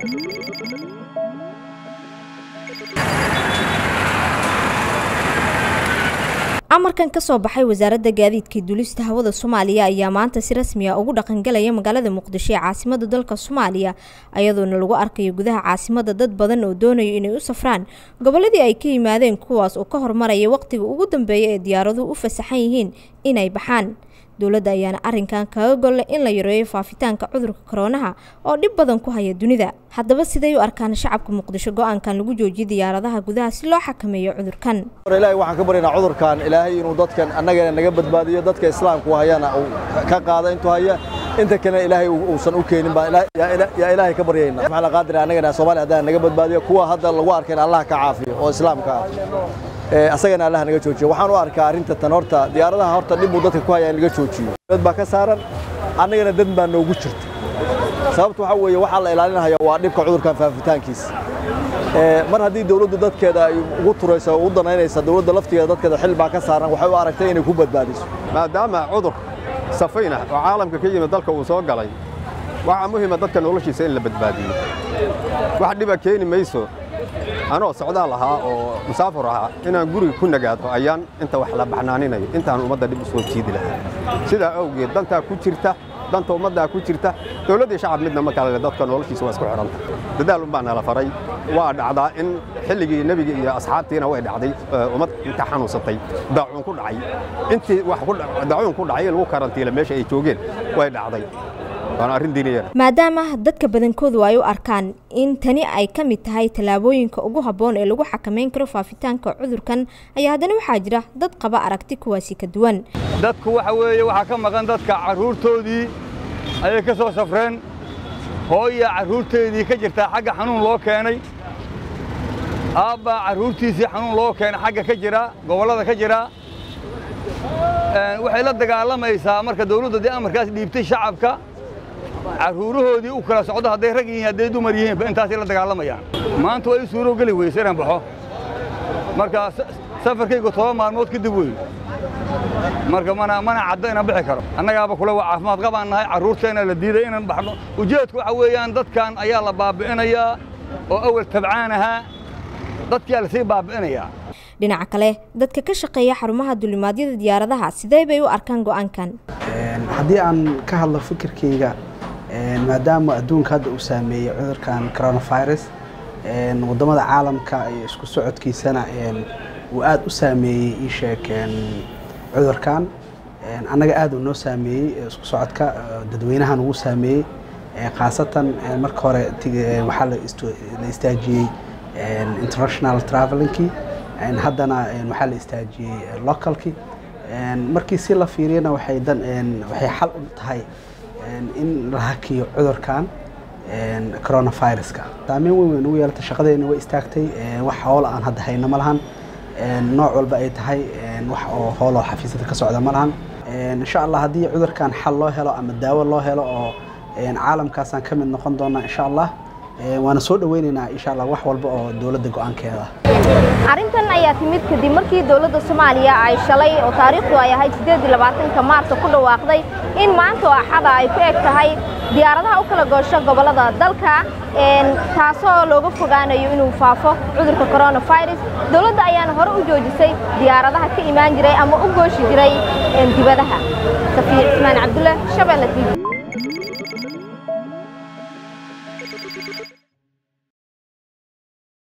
amarkan ka soo baxay wasaaradda gaadiidka duulista hawada soomaaliya ayaa maanta si rasmi ah ugu dhaqangalaya magaalada muqdisho ee caasimada dalka soomaaliya ayadoona lagu arkayo gudaha caasimada dad badan oo doonayo inay u safraan goboladii ay ka yimaadeen kuwaas oo ka hormaraya waqtiga ugu dambeeya ee diyaaraduhu u fasaxan yihiin inay baxaan dowladda ayaana arrinkan kaga golle in la yareeyo faafitaanka cudurka koroonaha oo dhib badan ku haya dunida haddaba siday u arkaan shacabka muqdisho go-aankan lagu joojiyay diyaaradaha gudaha si loo xakameeyo cudurkan ilaahay waxaan ka baryaynaa cudurkan ilaahay inuu dadkan annagana naga badbaadiyo dadka islaamku hayana uu ka qaada intuu haya inta kalena ilaahay uusan u keenin baan yaa ilaahay ka baryaynaa maxaa la qaadira annagana soomaaliya haddana naga badbaadiyo kuwa hadda lagu arkayna allah ka caafiyo oo islaamka ah asagana allah naga joojiyo waxaan u arkaa arrinta tan horta diyaaradaha horta dhib buu dadka ku hayaa in laga joojiyo dad baa ka saaran annagana dad baa noogu jirta sababta waxaa weeye waxaa la ilaalinaya waa dhibka cudurkan faafitaankiisa mar haddii dawladdu dadkeeda ay ugu turayso ugu danaynaysa dawladda laftigeeda dadkeeda xil baa ka saaran waxay u aragtay inay ku badbaadiso maadaama cudur safayn ah oo caalamka ka yimid dalka uu soo galay waxaa muhiima dadka noloshiisa in la badbaadiyo wax dhiba keeni mayso anoo socdaal ahaa oo musaafur ahaa inaan guriga ku nagaado ayaan inta wax la baxnaaninayo intaan ummadda dhib u soo jiidi lahaa sidaa awgeed dantaa ku jirta danta ummaddaa ku jirta dawladdii shacab midna ma kale dadka noloshiisa waa isku xidhanta dadaal unbaa nala faray waa dhacdaa in xilligii nebiga iyo asxaabtiina way dhacday ummad inta xanuunsatay daacuun ku dhacay intii wax daacuun ku dhacay in lagu karantiila meesha ay joogeen way dhacday maadaama dadka badankoodu ay u arkaan in tani ay ka mid tahay tallaabooyinka ugu habboon ee lagu xakamayn karo faafitaanka cudurkan ayaa haddana waxaa jira dad qaba aragti kuwaasi ka duwan dadku waxa weeye waxaa ka maqan dadka carruurtoodii ayay ka soo safreen hooya carruurteedii ka jirtaa xagga xanuun loo keenay aabbaa carruurtiisii xanuun loo keenay xagga ka jira gobollada ka jira waxay la dagaalamaysaa marka dawladdu dee amarkaas dhiibtay shacabka carruurahoodii u kala socdo hadday rag yihiin hadday dumar yihiinba intaasay la dagaalamayaan maanta waa ii suuroo geli weyse inaan baxo marka safarkaygu toban maalmood kadib wey marka mana mana caddo inaan bixi karo annagaaba kule waa caafimaad qabaan nahay carruurteena la diiday inaan baxno ujeedku waxa weeyaan dadkan ayaa la baabi'inayaa oo awal tabcaan ahaa dadkiyaa lasii baabi'inayaa dhinaca kale dadka ka shaqeeya xarumaha dulimaadyada diyaaradaha sidee bay u arkaan go'aankan haddii aan ka hadlo fikirkayga maadaama adduunka hadda uu saameeyey cudurkan coronavirus waddamada caalamka iyo isku socodkiisana uu aada u saameeyey ii sheeg cudurkan annaga aada uu noo saameeyey isku socodka dadweynahan ugu saameeyey khaasatan marka hore waxaa la istaajiyey international travelingkii haddana waxaa la istaajiyey localkii markii si la fiiriyana waxay dan waxay xal u tahay in la hakiyo cudurkan coronaviruska saameyn weyn weyn ugu yeelata shaqadeena way istaagtay wax hoolo aan hadda hayno ma lahan nooc walba ay tahay wax oo hooloo xafiisyada ka socda ma lahan insha allah haddii cudurkan xal loo helo ama daawo loo helo oo caalamkaasaan ka mid noqon doonaa insha allah waana soo dhaweynaynaa insha allah wax walba oo dowladda go-aankeeda arrintan ayaa timid kadib markii dowladda soomaaliya ay shalay oo taariikhdu ay ahayd sideed iyo labaatanka maarso ku dhawaaqday in maanta oo axada ay ku eg tahay diyaaradaha u kala goosho gobollada dalka taasoo looga fogaanayo inuu faafo cudurka coronavirus dowladda ayaana hore u joojisay diyaaradaha ka imaan jiray ama u gooshi jiray dibadaha safiir cismaan cabdulle shabeelle t v